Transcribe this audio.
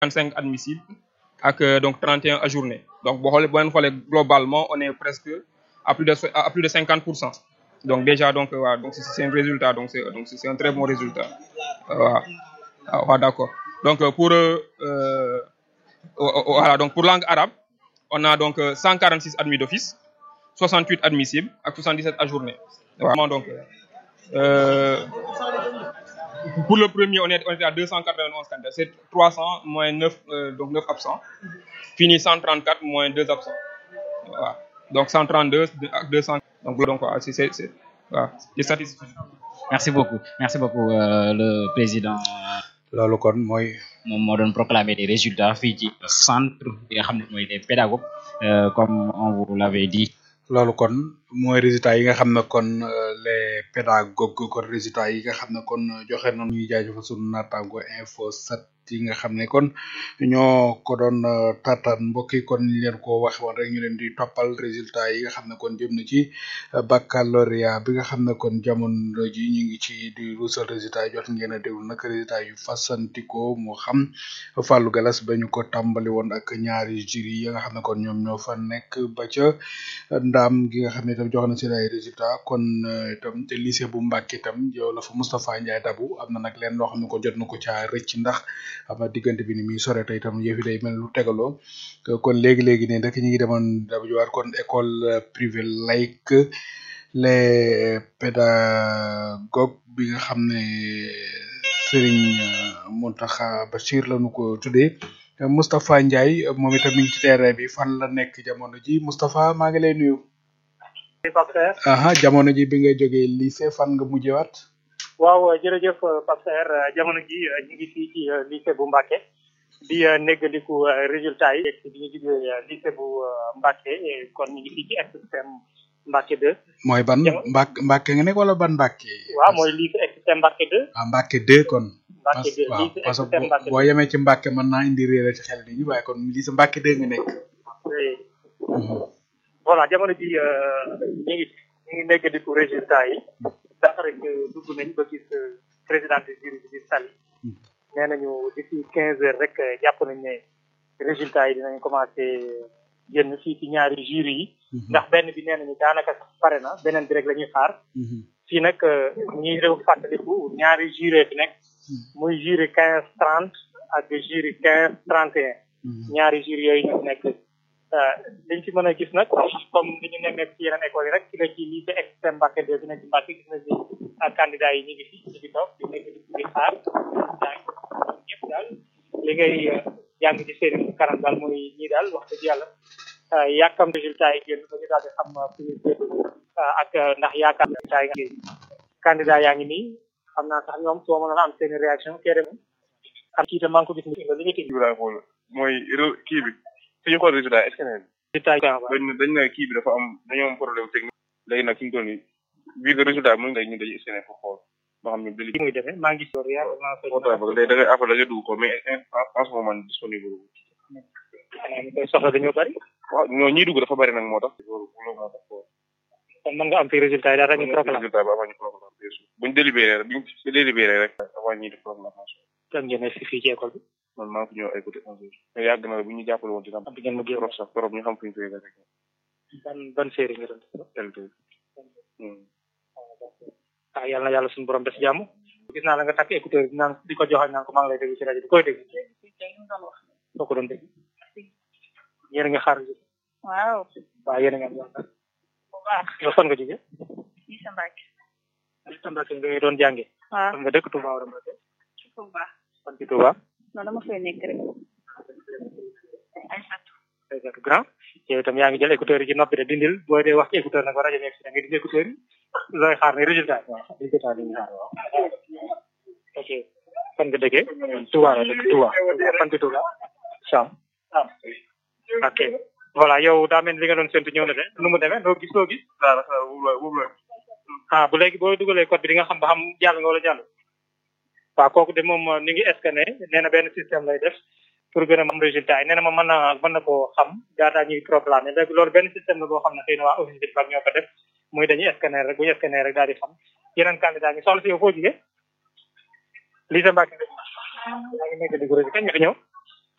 25 admissibles ak donc 31 ajournés donc boo xoolee boo leen xoolee globalement on est presque à plus de à plus de 50 pour cent donc déjà donc waaw donc c'est un résultat donc c'est donc c'est un très bon résultat waaw waaw d'accord donc pour euh, voilà donc pour langue arabe on a donc 146 admis d'office 68 admissibles ak 77 ajournés vraiment donc euh, pour le premier on est on était à 291 candidats c'est 300 moins 9 euh, donc 9 absents fini 134 moins 2 absents voilà donc 132 ak 200 donc donc voilà c'est c'est c'est waaw di satisfait merci beaucoup merci beaucoup euh, le président loolu kon mooy moom moo doon proclamer des résultats fii ci centre bi nga xam ne mooy des pédagogues euh, comme on vous l'avait dit loolu kon mooy résultats yi nga xam ne kon les pédagogues kon résultats yi nga xam ne kon joxe nañu ñuy jaajëfal sunu naataango info 7 yi nga xam ne kon ñoo ko doon taataan mbokk yi kon ñu leen ko waxe woon rek ñu leen di toppal résultats yi nga xam ne kon jëm na ci baccalauréat bi nga xam ne kon jamono ji ñu ngi ci di ruusal résultats yi jot ngeen a déglu nag résultats yu fasantikoo moo xam Fallou Galas ba ñu ko tàmbali woon ak ñaari jury yi nga xam ne kon ñoom ñoo fa nekk ba ca ndaam gi nga xam ne itam jox na seen ay résultats kon itam te lycée bu Mbacké itam yow la fa Moustapha Ndiaye dabu am na nag leen loo xam ne ko jot na ko caa rëcc ndax am na diggante bi ni muy sore te itam yëf yi day mel lu tegaloo kon léegi léegi ne rek ñu ngi demoon dabu jiwaat kon école privée laïque les pédagogues bi nga xam ne Serigne Mountakha Bachir lañu ko tuddee Moustapha Ndiaye moom itam mi ngi ci terrain bi fan la nekk jamono ji Moustapha maa ngi lay nuyu. aha jamono ji bi nga jógee lycée fan nga mujjewaat. waaw jërëjëf Pape Saer jamono ji ñu ngi fii ci lycée bu Mbacké di néggaliku résultat yi bi ñu jógee lycée bu Mbacké kon ñu ngi fii ci extrême Mbacké 2. mooy ban Mbacké Mbacké nga nekk wala ban Mbacké. waaw mooy lycée extrême Mbacké 2. ah Mbacké 2 kon. Mbacké 2 waaw lycée parce extrême Mbacké que boo yemee ci Mbacké mën naa indi réer ci xel nit ñi waaye kon lycée Mbacké 2 nga nekk. voilà jamono ji ñu ngi ñu ngi néggaliku résultat yi. dafa rek dugg nañ ba gis président du jury bi di Sali nee nañu d'ici quinze heures rek jàpp nañ ne résultat yi dinañ commencé génn fii ci ñaari jury yi ndax benn bi nee nañu daanaka sax pare na beneen bi rek la ñuy xaar fii nag ñuy réew fàttaliku ñaari jury fi nekk muy jury quinze trente ak jury quinze trente et un ñaari jury yooyu ñu nekk liñ ci mën a gis nag comme li ñu nemmeeku ci yeneen école yi rek ci la ci lycée extrême Mbacké de bi nekk ci Mbacké gis nañ ni ak candidat yi ñu ngi fi ñu ngi toog di nekk di xaar ñëpp daal li ngay jàng ci seen kanam daal mooy ñii daal wax dëgg yàlla yàkkam résultat yi génn ba ñu daal di xam fu ñu jëm ak ndax yaakaar résultat yi nga candidat yaa ngi nii xam naa sax ñoom soo mënoon am seen réaction kee dem am kii tam maa ngi ko gis ni nga li nga tëj mooy kii bi fi ñu xool résultat est-ce que ne résultat yi dañ ne dañ ne kii bi dafa am dañoo am problème technique léegi nag fi mu toll nii bii de résultat bi mu ngi ñu dañuy essayer pour xool ba xam ne li muy demee maa ngi gis loolu yaa léegi da ngay après da ngay dugg ko mais en ce moment disponible xanaa ñu koy soxla dañoo bari waaw ñoo ñiy dugg dafa bari nag moo tax loolu loolu moo tax kon mën nga am fi résultat yi daal ñu proclamé résultat bi avant ñu proclamé bien sûr buñ délibéré rek buñ délibéré rek avant ñuy def proclamation kan ngeen nekk fii ci école bi man maa ngi fi ñëw ay côté onze heures mais yàgg na bu ñu jàppale woon dina am am ngeen ma génn trop sax trop ñu xam fu ñu koy rek ban ban série nga doon tel tey ah yàlla na yàlla suñu borom def jàmm gis naa la nga takk écouteur bi naan di ko joxañ naan ko maa ngi lay dégg ci rajo bi koy dégg soo ko doon dégg yéen a ngi xaar ji waaw waaw yéen a ngi am yaakaar bu baax yow fan nga jóge fii sa Mbacké li sa Mbacké nga doon jànge waaw nga dëkk Touba wala Mbacké bu baax fan ci Touba non dama fay nekk rek ay satu exact grand yow itam yaa ngi jël écouteur yi ci noppi de dindil booy dee wax ci écouteur nag ba rajo nekk si da ngay dindi écouteur yi looy xaar ne résultat yi waaw résultat yi ñu xaar waaw ok fan nga dëkkee Touba la dëkk Touba fan ci Touba Sam ah ok voilà yow daa mel ni li nga doon séntu ñëw na de nu mu demee loo gis loo gis ah bu léegi boo dugalee code bi di nga xam ba xam jàll nga wala jàll waaw kooku de moom ni ngi scanné nee na benn système lay def pour gën a am résultat yi nee na ma mën na mën na koo xam daataa ñuy proclamé léegi loolu benn système la boo xam ne xëy na waa office bi bag ñoo ko def muy dañuy scanner rek bu ñu scanner rek daal di xam yeneen candidat ñi soxla si yow foo jigee lii sa Mbacké yaa ngi nekk di ko kañ nga fi ñëw